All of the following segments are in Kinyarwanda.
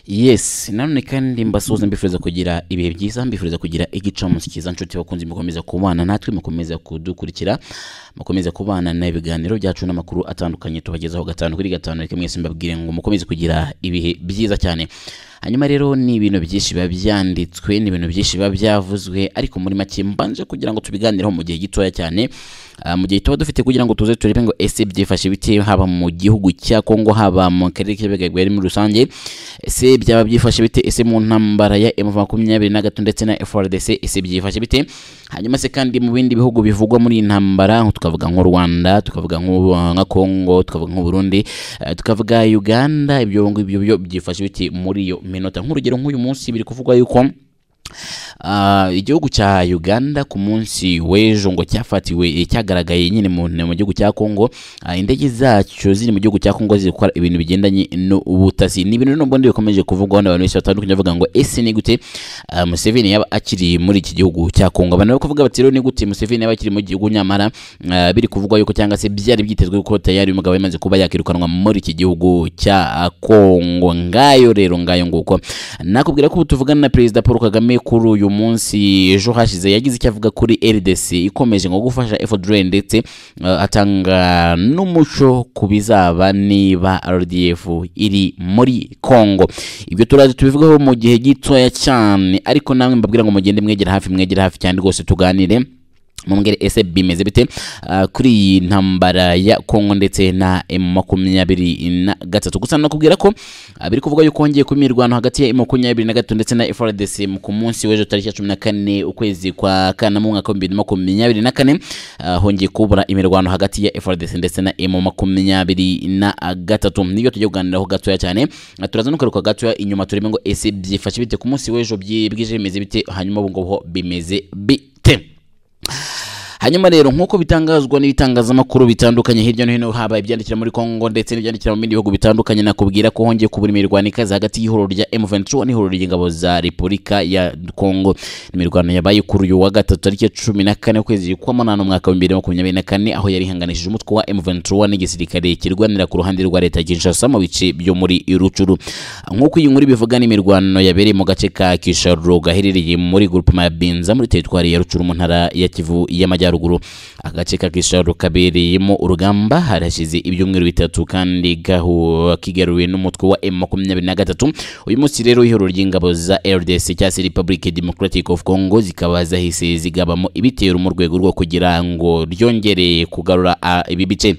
yes nanone kandi mbasuhuza mbifuriza kugira ibihe byiza mbifuriza kugira igicamunsi cyiza nshuti bakunzi mukomeza kubana natwe mukomeza kudukurikira mukomeza kubana na ibiganiro byacu n'amakuru atandukanye tubagezaho gatanu kuri gatanu reka mwese mbabwire ngo mukomeze kugira ibihe byiza cyane hanyuma rero ni ibintu byinshi biba byanditswe ni ibintu byinshi biba byavuzwe ariko muri make mbanje kugira ngo tubiganireho mu gihe gitoya cyane Ah, mu gihe tuba dufite kugira ngo tuze turebe ngo ese byifashe bite haba mu gihugu cya Kongo haba mu karere k'ibigagwe muri rusange ese byaba byifashe bite ese mu ntambara ya M makumyabiri na gatatu ndetse na FARDC ese byifashe bite hanyuma se kandi mu bindi bihugu bivugwa muri iyi ntambara nko tukavuga nko Rwanda tukavuga nko nka Kongo tukavuga nko Burundi eh, tukavuga Uganda ibyo ngibyo byo byifashe bite muri iyo minota nk'urugero nk'uyu munsi biri kuvugwa yuko Ah, igihugu cya uganda ku munsi w'ejo ngo cyafatiwe eh, cyagaragaye nyine mu mu gihugu cya kongo Ah, indege zacyo ziri mu gihugu cya kongo ziri gukora ibintu bigendanye n'ubutasi ni ibintu n'ubundi bikomeje kuvugwaho n'abantu benshi batandukanye bavuga ngo ese ni gute ah, museveni yaba akiri muri iki gihugu cya kongo abantu bari kuvuga bati rero ni gute museveni yaba akiri mu gihugu nyamara ah, biri kuvugwa yuko cyangwa se byari byitezwe ko tayari uyu mugabo yamaze kuba yakirukanwa muri iki gihugu cya kongo ngayo rero ngayo nguko nakubwira ko ubu tuvugana na perezida paul kagame kuri uyu munsi ejo hashize yagize icyo avuga kuri rdc ikomeje ngo gufasha efodre ndetse eh, atanga n'umuco ku bizaba niba rdf iri muri congo ibyo turazi tubivugaho mu gihe gitoya cyane ariko namwe mbabwira ngo mugende mwegera hafi mwegera hafi cyane rwose tuganire mumbwire ese bimeze bite ah, kuri iyi ntambara ya kongo ndetse na m makumyabiri na gatatu gusa nakubwira ko ah, biri kuvuga yuko hongeye kuba imirwano hagati ya m makumyabiri na gatatu ndetse na frdc mu- ku munsi w'ejo tariki ya cumi na kane ukwezi kwa kana mu mwaka w'ibihumbi bibiri na makumyabiri na kane ah, hongeye kubura imirwano hagati ya frdc ndetse na m makumyabiri na gatatu nibyo tujya kuganiraho gatoya cyane Ah, turaza no kugaruka gatoya inyuma turebe ngo ese byifashe bite ku munsi w'ejo byi- bwije bimeze bite hanyuma ubu ngubu ho bimeze bite hanyuma rero nk'uko bitangazwa n'ibitangazamakuru bitandukanye hirya no hino haba ibyandikira muri kongo ndetse n'ibyandikira mu bindi bihugu bitandukanye nakubwira ko hongeye kubura imirwano ikaze hagati y'ihuriro rya M23 n'ihuriro ry'ingabo za repubulika ya kongo imirwano yabaye kuri uyu wa gatatu tariki ya cumi na kane ukwezi kwa munani umwaka w'ibihumbi bibiri na makumyabiri na kane aho yari ihanganishije umutwe wa M23 n'igisirikare kirwanira ku ruhande rwa leta ya Kinshasa mu bice byo muri Rucuru nk'uko iyi nkuru ibivuga n'imirwano yabereye mu gace ka Kisharo gaherereye muri groupement ya Binza muri teritwari ya Rucuru mu ntara ya Kivu y'Amajyaruguru agace ka Kisharo kabereyemo urugamba harashize ibyumweru bitatu kandi gahu kigaruwe n'umutwe wa M23 uyu munsi rero ihuriro ry'ingabo za RDC cyangwa se Republic Democratic of Congo zikaba zahise zigabamo ibitero mu rwego rwo kugira ngo ryongere kugarura ah, ibi bice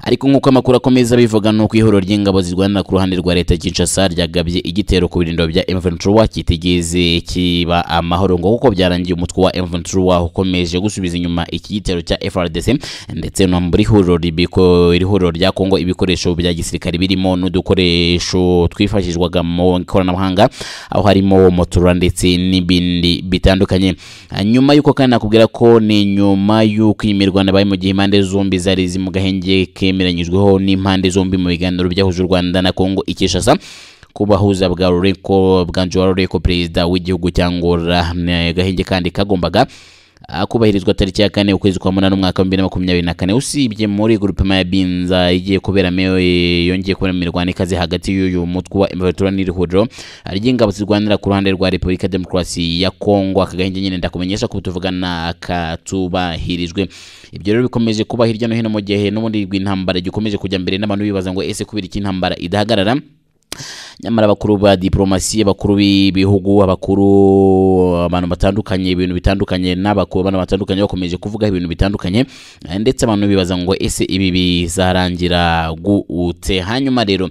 ariko nk'uko amakuru akomeza abivuga ni uko ihuriro ry'ingabo zirwanira ku ruhande rwa leta ya Kinshasa ryagabye igitero ku birindiro bya M23 kitigeze kiba amahoro ngo kuko byarangiye umutwe wa M23 ukomeje gusubiza inyuma iki gitero cya FRDC ndetse no muri huriro ribiko iri huriro rya Kongo ibikoresho bya gisirikare birimo n'udukoresho twifashishwaga mu ikoranabuhanga aho harimo motora ndetse n'ibindi bitandukanye Ah, nyuma y'uko kandi nakubwira ko ni nyuma y'uko iyi mirwano yabaye mu gihe impande zombi zari ziri mu gahenge kemeranyijweho n'impande zombi mu biganiro byahuje u Rwanda na Kongo i Kinshasa kubahuza bwa Rureko bwanjye wa Rureko perezida w'igihugu cyangwa gahenge kandi kagombaga ah, kubahirizwa tariki ya kane ukwezi kwa munani umwaka wa bibiri na makumyabiri na kane usibye muri grupema ya binza igiye kuberamo eh, yongeye kubera imirwano ikaze hagati y'uyu mutwe wa imvatura n'irihuriro ry'ingabo zirwanira ku ruhande rwa repubulika demokarasi ya kongo akagahenge nyine ndakumenyesha ko tuvugana katubahirijwe ibyo rero bikomeje kuba hirya no hino mu gihe n'ubundi rw'intambara gikomeje kujya mbere n'abantu bibaza ngo ese kubera iki intambara idahagarara nyamara abakuru ba diplomasi abakuru b'ibihugu abakuru abantu batandukanye ibintu bitandukanye n'abakuru abantu batandukanye bakomeje kuvuga ibintu bitandukanye eh, ndetse abantu bibaza ngo ese ibi bizarangira gute hanyuma rero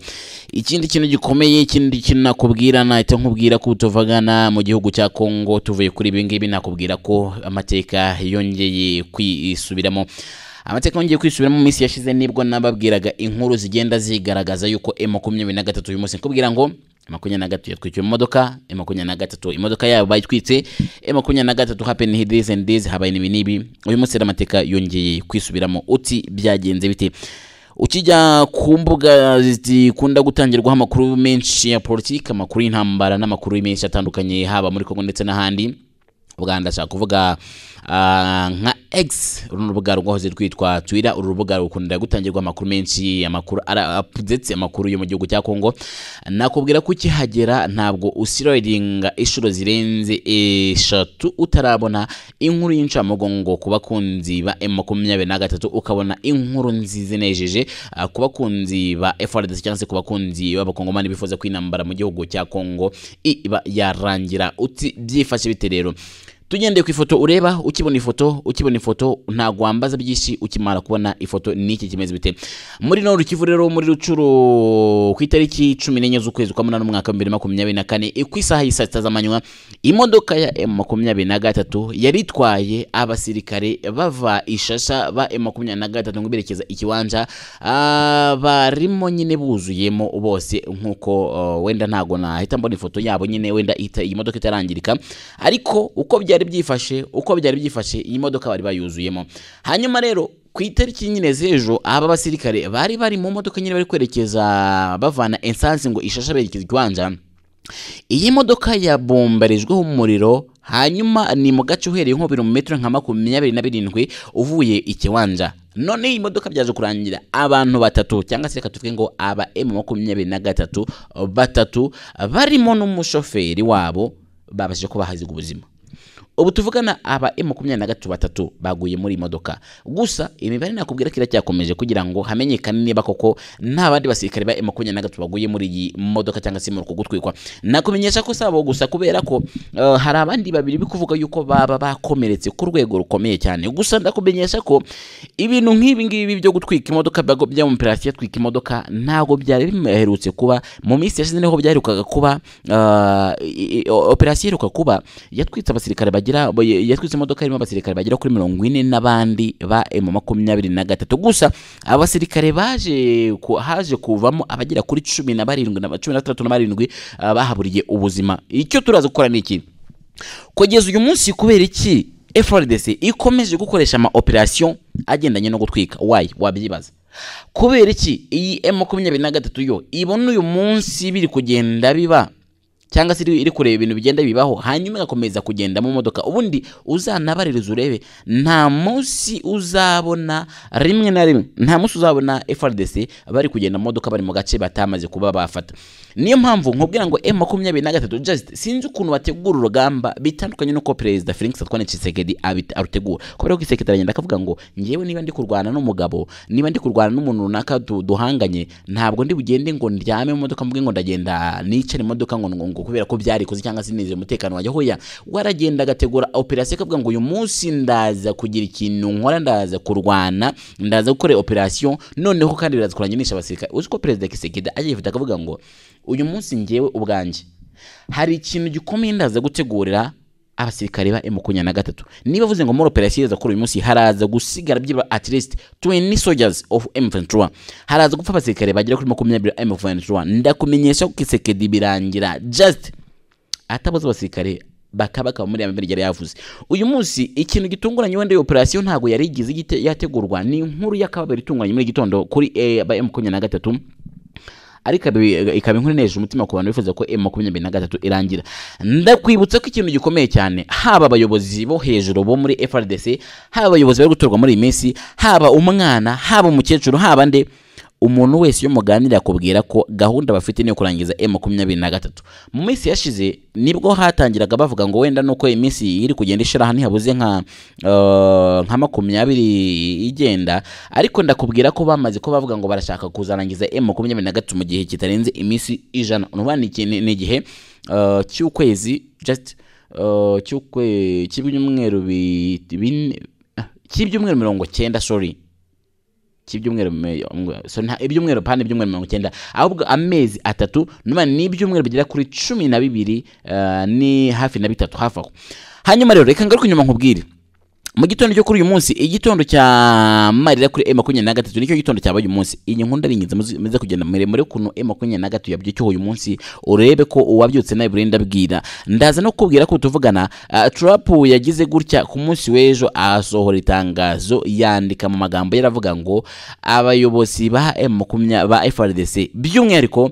ikindi kintu gikomeye ikindi kintu nakubwira nahita nkubwira ko tuvugana mu gihugu cya Kongo tuvuye kuri ibi ngibi nakubwira ko amateka yongeye kwisubiramo amateka yongeye kwisubiramo mu minsi yashize nibwo nababwiraga inkuru zigenda zigaragaza yuko M makumyabiri na gatatu uyu munsi nkubwira ngo M makumyabiri na gatatu yatwikiwe mu modoka M makumyabiri na gatatu imodoka yabo bayitwitse M makumyabiri na gatatu happen here this and this habaye n'ibi n'ibi uyu munsi rero amateka yongeye kwisubiramo uti byagenze bite ukijya ku mbuga zikunda gutangirwaho amakuru menshi ya politiki amakuru y'intambara n'amakuru menshi atandukanye haba muri kongo ndetse n'ahandi ubwo handi ashaka kuvuga ah, nka egisi uru ni urubuga rwahoze rwitwa twira uru rubuga rukunda gutangirwa amakuru menshi amakuru ara- updates amakuru yo mu gihugu cya kongo nakubwira ko ukihagera ntabwo usirodinga inshuro zirenze eshatu utarabona inkuru y'incamugongo ku bakunzi ba m makumyabiri na gatatu ukabona inkuru nziza inejeje ah, ku bakunzi ba frdc cyangwa se ku bakunzi b'abakongomani bifuza ko intambara mu gihugu cya kongo iba yarangira uti byifashe bite rero tugendeye ku ifoto ureba ukibona ifoto ukibona ifoto ntabwo wambaza byinshi ukimara kubona ifoto n'iki kimeze bite muri noru kivu rero muri rucuro ku itariki cumi n'enye z'ukwezi kwa munani umwaka w'ibihumbi bibiri na makumyabiri na kane ku isaha y'i saa sita z'amanywa imodoka ya emu makumyabiri na gatatu yari itwaye abasirikare bava ishasha ba emu makumyabiri na gatatu ngo berekeza ikiwanja ah, barimo nyine buzuyemo bose nk'uko uh, wenda ntabwo nahita mbona ifoto yabo nyine wenda ita- iyi modoka itarangirika ariko uko byari byifashe uko byari byifashe iyi modoka bari bayuzuyemo hanyuma rero ku itariki nyine z'ejo aba basirikare bari bari mu modoka nyine bari kwerekeza bavana esansi ngo ishasha berekeza ikiwanja iyi modoka yabombarijweho umuriro hanyuma ni mu gace uhereye nko biri mu metero nka makumyabiri na birindwi uvuye ikiwanja none iyi modoka byaje kurangira abantu batatu cyangwa se reka tuvuge ngo aba emu makumyabiri na gatatu batatu barimo n'umushoferi wabo babashije kuba bahaziga ubuzima ubu tuvugana aba emu makumyabiri na gatatu batatu baguye muri iyi modoka gusa imibare nakubwira ko iracyakomeje kugira ngo hamenyekane niba koko nta bandi basirikare ba emu makumyabiri na gatatu baguye muri iyi modoka cyangwa se muri uku gutwikwa nakumenyesha ko sabo gusa kubera ko eh, hari abandi babiri biri kuvuga yuko baba bakomeretse ku rwego rukomeye cyane gusa ndakumenyesha ko ibintu nk'ibi ngibi byo gutwika imodoka byago- by'amaperasi yatwika imodoka ntabwo byari biherutse kuba mu minsi yashize niho byaherukaga kuba ah, i- i- operasiyo iheruka kuba yatwitse abasirikare bagira bo- yatwitse imodoka irimo abasirikare bagera kuri mirongo ine n'abandi ba emu makumyabiri na gatatu gusa abasirikare baje ku- haje kuvamo abagera kuri cumi na barindwi na cumi na batandatu na barindwi ah, bahaburiye ubuzima icyo turaza gukora ni iki kugeza uyu munsi kubera iki FRDC ikomeje gukoresha ama operation agendanye no gutwika why wabyibaza kubera iki iyi M23 yo ibona uyu munsi biri kugenda biba cyangwa se iri iri kureba ibintu bigenda bibaho hanyuma igakomeza kugenda mu modoka ubundi uzanabaririza urebe nta munsi uzabona rimwe na rimwe nta munsi uzabona FRDC bari kugenda mu modoka bari mu gace batamaze kuba bafata niyo mpamvu nkubwira ngo M makumyabiri na gatatu just sinzi ukuntu bategura urugamba bitandukanye n'uko perezida Felix Antoine Tshisekedi abit- arutegura kubera ko Tshisekedi aragenda akavuga ngo ngewe niba ndi kurwana n'umugabo niba ndi kurwana n'umuntu runaka du- duhanganye ntabwo ndi bugende ngo ndyame mu modoka mvuge ngo ndagenda nicare mu modoka ngo ngo ngo kubera ko byarikoze cyangwa se nizeye umutekano wanjye hoya waragenda agategura operasiyo akavuga ngo uyu munsi ndaza kugira ikintu nkora ndaza kurwana ndaza gukora operasiyo noneho kandi biraza kuranginisha abasirikare uzi ko perezida Tshisekedi ajya yifata akavuga ngo uyu munsi ngewe ubwanjye hari ikintu gikomeye ndaza gutegurira abasirikare ba makumyabiri na gatatu niba avuze ngo muri operasiyo iza kuri uyu munsi haraza gusigara byibura at least 20 soldiers of M23 haraza gupfa abasirikare bagera kuri makumyabiri ba M23 ndakumenyesha ko Kisekedi birangira just atabuze abasirikare bakabaka muri ya mbere yari yavuze uyu munsi ikintu gitunguranye wenda iyo operasiyo ntabwo yari igize igite- yategurwa ni inkuru y'akababaro itunguranye muri gitondo kuri eh, ba M23 ariko ikaba- ikaba inkuru inejeje umutima ku bantu bifuza ko M makumyabiri na gatatu irangira ndakwibutsa ko ikintu gikomeye cyane haba abayobozi bo hejuru bo muri FRDC haba abayobozi bari gutorwa muri iyi minsi haba umwana haba umukecuru haba nde umuntu wese iyo muganira akubwira ko gahunda bafite niyo kurangiza M makumyabiri na gatatu mu minsi yashize nibwo hatangiraga bavuga ngo wenda nuko iminsi iri kugenda ishiraho ntihabuze nka eh, nka makumyabiri igenda ariko ndakubwira ko bamaze ko bavuga ngo barashaka kuzarangiza M makumyabiri na gatatu mu gihe kitarenze iminsi ijana urumva ni iki- ni- ni igihe eh, cy'ukwezi just eh, cy'ukwe cy'ibyumweru bi- bine ah, cy'ibyumweru mirongo cyenda sorry cy'ibyumweru me- ngo- so nta ibyumweru pana ibyumweru mirongo icyenda ahubwo amezi atatu numa ni ibyumweru bigera kuri cumi na bibiri eh, ni hafi na bitatu hafi aho hanyuma rero reka ngaruke inyuma nkubwire mu gitondo cyo kuri uyu munsi igitondo cya marira kuri M makumyabiri na gatatu nicyo gitondo cyabaye uyu munsi iyi nkunda ari ingenzi muzi- muze kugenda muremure ukuntu M makumyabiri na gatatu yabyukiwe uyu munsi urebe ko uwabyutse nawe buri ndabwira ndaza no kubwira ko tuvugana ah, Trump yagize gutya ku munsi w'ejo asohora itangazo yandika mu magambo yaravuga ngo abayobozi ba M makumyabiri ba FRDC by'umwihariko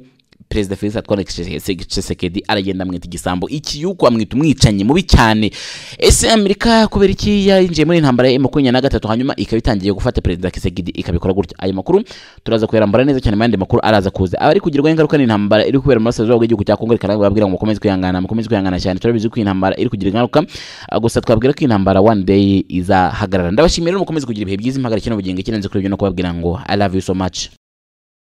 perezida felix atwara tshisekedi aragenda amwita igisambo iki yuko amwita umwicanyi mubi cyane ese amerika kubera iki yinjiye muri intambara ya makumyabiri na gatatu hanyuma ikaba itangiye gufata perezida tshisekedi ikabikora gutya ayo makuru turaza kuyarambara neza cyane mu yandi makuru araza kuza aba ari kugirwaho ingaruka n'intambara iri kubera mu burasirazuba bw'igihugu cya kongo reka babwira ngo mukomeze kwihangana mukomeze kwihangana cyane turabizi ko intambara iri kugira ingaruka Ah, gusa twabwira ko intambara one day izahagarara ndabashimira rero mukomeze kugira ibihe byiza impagarike n'ubugingo ikirenze kuri ibyo no kubabwira ngo i love you so much